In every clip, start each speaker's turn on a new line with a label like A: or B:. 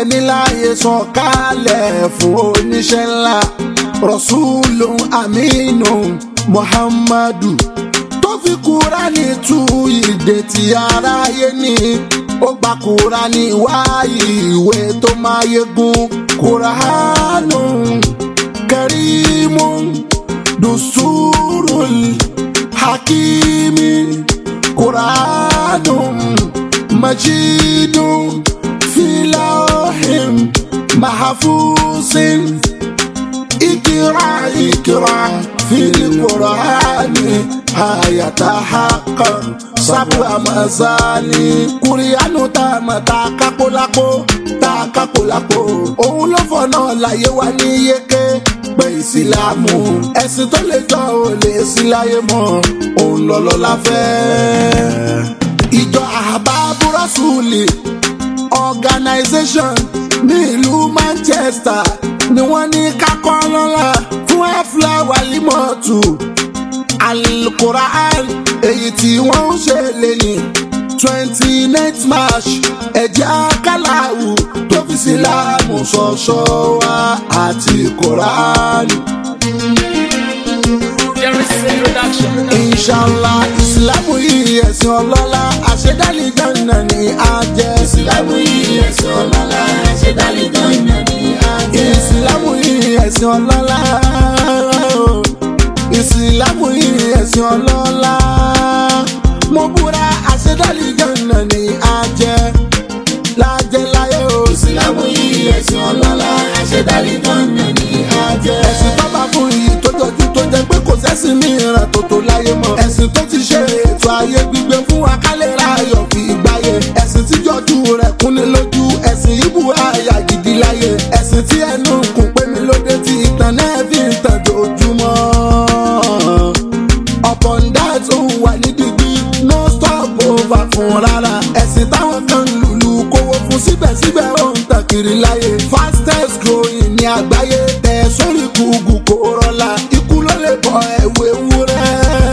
A: ẹ̀mí láàyè sọ̀kalẹ̀ fún oníṣẹ́ ńlá rọ̀ṣúlù aminu muhammadu tó fi kúránì tú ìdè tí aráyé ní ó gba kúránì wáyé ìwé tó máa yegun kúránù kẹrìmù dùsúrùl hakimi kúránù majidu filahim mahafusin. اقرا اقرا في القرآن هيتحقق سبع مثاني kùrìánù tá a mọ̀ tá a kápó lápó tá a kápó lápó òun ló fọ̀nà láyé wa ní yéké pé ìsìlámù ẹ̀sìn tó lè jọ ò lè sí láyé mọ́ òun lọ́lọ́ la fẹ́. ìjọ àbábúrọ́sùlì organization ní ìlú Manchester ni wọ́n ní kákọ́ lọ́la fún ẹ́fúlà wàlímọ̀tù alukuraan èyí tí wọ́n ń ṣe lẹ́yìn twenty nine march ẹ̀jẹ̀ akálàwù tó fi sílámù ṣọ̀ṣọ́ wa àti kuraan. inshallah ìsìlámù yìí ẹ̀sìn ọlọ́lá àṣedálì jọ̀nà ni a jẹ́.
B: ìsìlámù yìí ẹ̀sìn ọlọ́lá àṣedálì jọ̀nà ni a jẹ́.
A: ìsìlámù yìí ẹ̀sìn ọlọ́lá ìsìlámù yìí ẹ̀sìn ọlọ́lá mo búra àṣedálì jọ̀nà ni a jẹ́ lájẹ́ láyé o.
B: ìsìlámù yìí ẹ̀sìn ọlọ́lá àṣedálì jọ̀nà ni a jẹ́.
A: ẹ̀sìn tó bá fún iyì tó jọjú tó jẹ pé kò sẹ́sìn mìíràn tó tó láyé mọ́. ẹ̀sìn tó ti ṣe ètò ayé gbígbé fún wa kálẹ̀ ráyọ̀ fi gbáyé. ẹ̀sìn tí jọjú rẹ̀ kúnni lójú ẹ̀sìn ìbú àyà gidi láyé. ẹ̀sìn tí ẹnu kùn pé mi lóde tí ìtàn náà fi ń tàn jojúmọ́. upon that ó wà ní dìgbì no stop over fún rárá. ẹ̀sìn táwọn kan lùlù kówó fún síbẹ̀síbẹ̀ ó ń tàn kiri láyé. fastest growing ní àgbáyé tẹ̀ sórí gùgù kò rọlá. ikú ló lè bọ ẹ̀wù ewúrẹ́.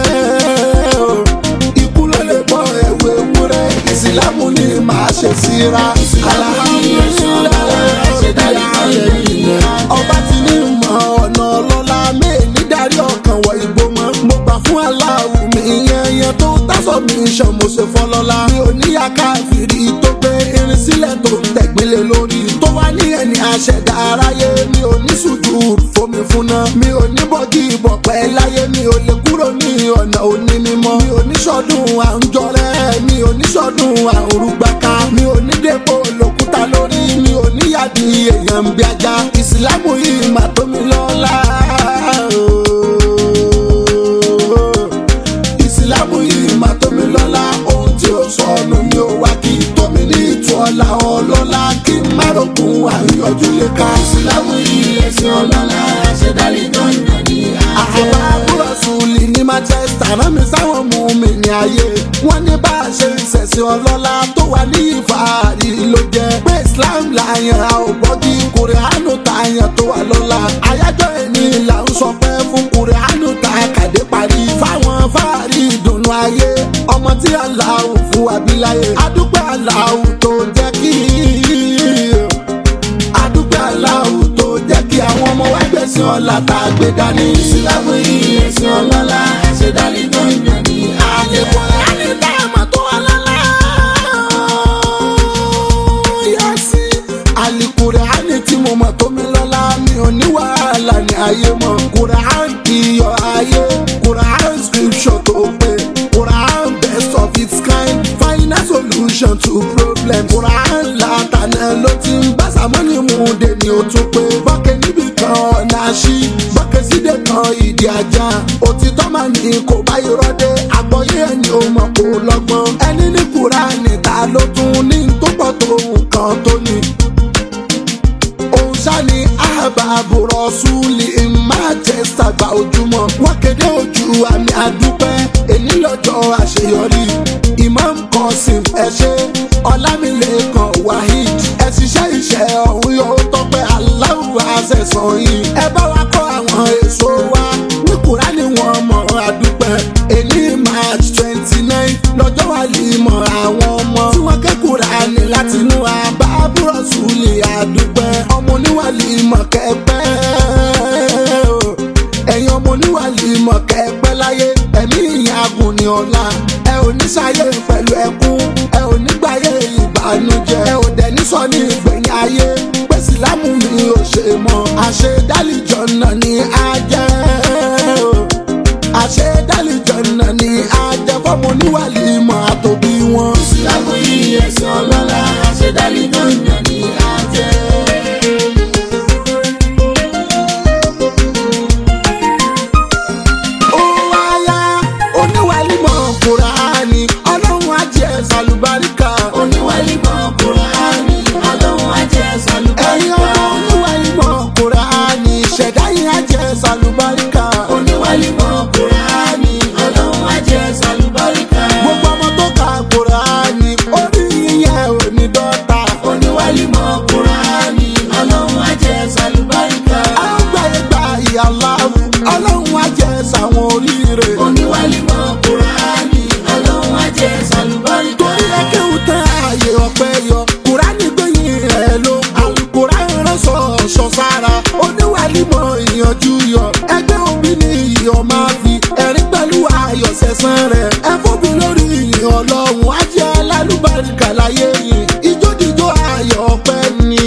A: ikú ló lè bọ ẹ̀wù ewúrẹ́. ìsìlámù ni màá ṣe síra. alhamdulilayi ọba ti ní mọ ọ̀nà ọlọ́lá mẹ́ẹ̀ẹ́ni darí ọkàn wọ ìgbó mọ́. mo gbà fún aláwù mi yẹnyẹn tó tásọ̀ mi ṣàn mo ṣe fọlọ́lá. mi ò níyà káfíìrì tó gbé irin sílẹ̀ tó ń tẹ̀gbélé lórí. tó wá ní ẹni àṣẹ̀dá aráyé mi ò ní sùjú fomi fúnná. mi ò ní bọ́gì ìbọ̀pẹ́ láyé mi ò lè kúrò ní ọ̀nà òní mímọ́. mi ò ní sọ́dún àǹjọ́rẹ́ mi ò ní sọ́dún àrùgbàká. mi ò ní dépò lòkúta lórí mi ò ní yàdí èèyàn bí ajá. ìsìlámù yìí mà tó mi lọ́la. ìsìlámù yìí mà tó mi lọ́la. ohun tí ó sọnù mi ò wá kí tómi ní ìtú ọ̀la ọlọ́lá kí n má rògùn àyọjú lè ká.
B: ìsìlámù yìí ẹ̀sìn ọlọ́lá àṣedálì jọ̀nà ni a jẹ́.
A: àwọn àbúrò sùnlì ní manchester rán mi sáwọn mú mi ní ayé wọn ní bá a ṣe ń ṣẹ̀sìn ọlọ́lá tó wà ní ìfàárí ló jẹ́ pé islam làyàn a ò gbọ́dí kùrìánù tààyàn tó wà lọ́la àyájọ́ ẹni là ń sọ pé fún kùrìánù tá a kàdé parí fáwọn fáàrí ìdùnnú ayé ọmọ tí aláwọ̀ fún wa bí láyé adúpẹ́ aláwọ̀ tó jẹ́ kí adúpẹ́ aláwọ̀ tó jẹ́ kí àwọn ọmọ wa gbẹ̀sìn ọ̀la tá a gbé dání.
B: ìsìlámù yìí ẹ̀sìn ọlọ́lá àṣedálì jọ̀nà ni a jẹ́.
A: àlèkò láti dá àmọ́ tó wà lọ́la. yẹ́sì àlìkùránì tí mo mọ̀ tó mi lọ́la mi ò ní wàhálà ní ayé mọ́. kùrán iyọ̀ ayé kùrán scripture tó pé kùrán best of its kind final solution to problem. kùrán látàná ló ti ń bá sàmọ́nì mú de ni ó tún pé bọ́kẹ́ níbi kan ọ̀nà àṣì bọ́kẹ́ síde kan ìdí ajá òtítọ́ máa ní kò bá irọ́ dé àgbọ̀yé ẹni ò mọ̀ kó lọ́gbọ́n ẹni ní kùránì ta ló tún ní tó pọ̀ tó nǹkan tó ní òun ṣáni àbàbò rọ̀ṣúlì manchester gba ojúmọ́ wọ́n kéde ojú àmì àdúpẹ́ èyí lọ́jọ́ àṣeyọrí imam kọ́sìm ẹ̀ṣẹ́ ọlámilẹ́kan wahid ẹ ṣiṣẹ́ iṣẹ́ ọ̀hún yóò tọ́pẹ́ aláwọ̀ àṣẹ̀sán yìí ẹ bá wa kọ́ àwọn èso wa ní kúránì wọn mọ̀ àdúpẹ́ èyí march twenty nine lọ́jọ́ wà lè mọ̀ àwọn ọmọ tí wọ́n ké kúránì látinú àbábúrọ̀sù rọ̀ṣúlì àdúpẹ́ ọmọ oníwàlì mọ̀kẹ́pẹ́ ẹ̀yin ọmọ oníwàlì mọ̀kẹ́pẹ́ láyé ẹ̀mí ìyàgùn ní ọ̀la ẹ ò ní sáyé pẹ̀lú ẹkún ẹ ò ní gbáyé ìbànújẹ́ ẹ ò dẹ̀ ní sọ ní ìgbẹ̀yìn ayé pé sílámù mi ò ṣe mọ́ àṣẹ dálìjọ náà ní ajẹ́ àṣẹ dálìjọ náà ní ajẹ́ fọ́mọ oníwàlì mọ̀ àtòbí wọn.
B: ìsìlámù yìí ẹ̀sìn ọlọ́lá àṣẹdálí dandan ní àjẹ́.
A: ó wáyá oníwàlímọ̀ kùránì ọlọ́run ajẹ́ sàlùbáríkà.
B: oníwàlí mọ̀ kúránì ọlọ́run ajẹ́
A: ẹ̀yin
B: sàlùbáríkà.
A: ọmọ oníwàlímọ̀ kùránì ṣẹ̀dá yín ajẹ́ sàlùbáríkà.
B: oníwàlí mọ̀ kúránì ọlọ́run ajẹ́ sàlùbáríkà.
A: gbogbo ọmọ tó ka kùránì orí yíyẹ òní dọ́ta.
B: oníwàlí mọ̀ kúránì ọlọ́run ajẹ́ sàlùbáríkà.
A: àwọn gbàyè gba ìyá láwù ọlọ́run ajẹ́ sàwọn oríire.
B: oníwàlí mọ̀ kúránì ọlọ́run ajẹ́ sàlùbáríkà.
A: torí ẹkẹ́wù tán ààyè ọ̀pẹ yọ kùránì gbẹ̀yìn rẹ̀ ló alukùránì ránṣọ ọ̀ṣọ́ sára oníwàlímọ̀ ìyànjú yọ ẹgbẹ́ òbí ni ìyọ̀ máa fi ẹ̀rín pẹ̀lú ayọ̀ sẹ̀sán rẹ̀ ẹ̀fọ́bi lórí ìyìn ọlọ́run ajẹ́ alálùbáríkà láyé yìí ìjódìjọ́ ayọ̀ ọ̀pẹ ni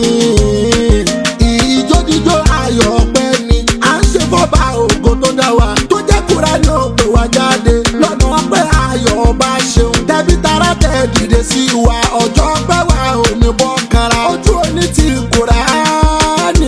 A: ìjódìjọ́ ayọ̀ ọ̀pẹ ni à ń ṣe fọ́ba ògo tó dá wa tó jẹ́ kúránì òpè wá jáde lọ́nà ọpẹ́ ayọ̀ ọba ṣeun tẹ́bí tara tẹ̀ dìde sí wa ọjọ́ pẹ́ wa ò ní bọ́ kanra ojú òní ti kúránì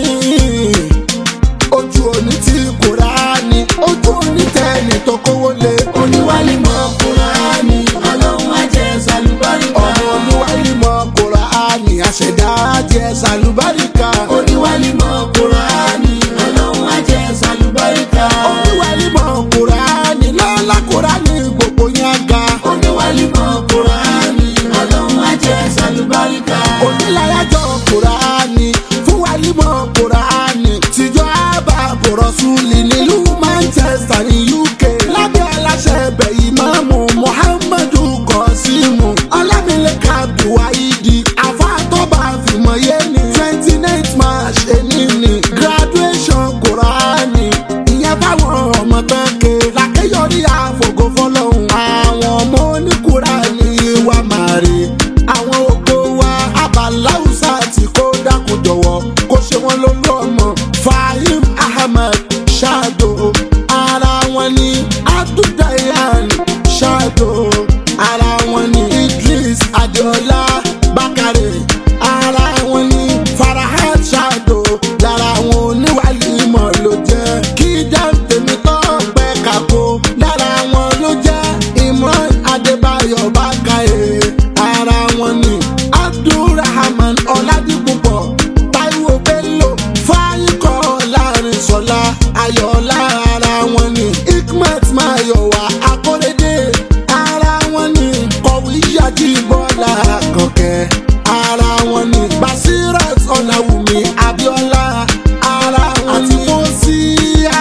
A: ojú òní ti kúránì ojú òní tẹ́ni tó kówó lé
B: oníwàlí mọ̀ kúránì ọlọ́run ajẹ́ sàlùbáríkà.
A: ọmọ olúwalí mọ kúránì àṣẹdá jẹ sàlùbáríkà
B: oníwàlí mọ̀ kúránì ọlọ́run ajẹ́ sàlùbáríkà.
A: olúwalí mọ kúránì lọ́la kúránì gbogbo yẹn ga
B: oníwàlí mọ̀ kúránì ọlọ́run ajẹ́ sàlùbáríkà.
A: onílàyàjọ kúránì fún wàlímọ̀ kúránì tìjọ́ àbàbò rọ̀ṣúlì nílùú manchester ní uk lábẹ́ aláṣẹ ẹbẹ̀ ìmáàmù muhammadu kọ́símù ọlámilẹ́ka abdulwaidi àfàtọ́ba fìmọ̀yé ní twenty nine march èní ní graduation kúránì ìyẹn báwọn ọmọ tán ké lákéyọrí àfògò fọlọ́hún àwọn ọmọ oníkúránì wa máa rè àwọn ògo wa abaláwùsà tí kò dákun jọ̀wọ́ kó ṣe wọ́n lólú ọmọ fahim ahmed ṣáàdó ara wọn ni abduldayan ṣáàdó ara wọn ni idris adeola bakare ara wọn ni farahad ṣáàdó lára àwọn oníwàlímọ̀ ló jẹ́ kí dáńtẹ̀mí tó pẹ́ kàkó lára wọn ló jẹ́ imran adébáyọ̀ bákàyè ara wọn ni abdulrahman ọ̀làdìpúpọ̀ taiwo bello fáyíkọ́ láàrin sọlá ayọ̀lá ara wọn ni hikmat mayowa akóredé ara wọn ni kọ̀wé yájí bọ́lá kọ̀kẹ́ ara wọn ni basirat ọ̀làwùmí abiola ara wọn ni fọ́síà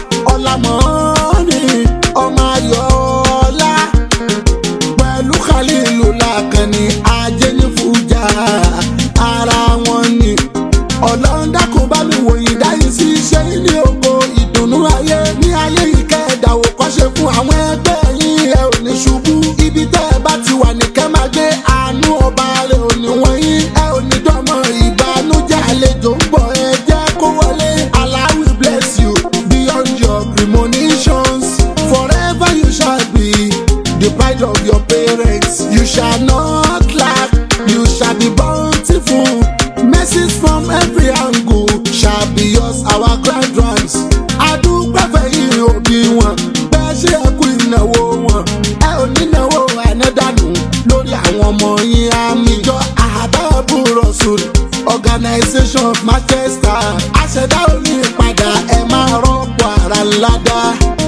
A: ọ̀làmọ́ni ọmọ ayọ̀ọ́lá pẹ̀lú khalilu lakani ajẹ́nifújà ara wọn ni ọlọ́run dákun bá mi wòyìn dáyìí sí iṣẹ́ yìí ní ògo ìdùnnú ayé ní ayé yìí kẹ́ẹ̀dá ò kọ́ṣe fún àwọn ẹgbẹ́ yín ẹ ò ní ṣubú ibi tẹ́ ẹ bá ti wà ní kẹ́ máa gbé àánú ọba rẹ̀ ò ní wọ̀nyí ẹ ò ní dọ́mọ ìbànújẹ́ àlejò ń bọ̀ ẹ jẹ́ kó wọlé Allah will bless you beyond your premonitions forever you shall be the pride of your parents you shall not lack you shall be bountiful mercies from every angle shall be yours our grand ones adúpẹ́fẹ́ yìí òbí wọn bẹ́ẹ̀ ṣe é kú ìnáwó wọn ẹ ò ní náwó ànádànù lórí àwọn ọmọ yín àmì ìjọ àbábù rọ̀ṣùn organisation of manchester àṣẹdá òní ìpadà ẹ máa rọ́pò ara ńlá dá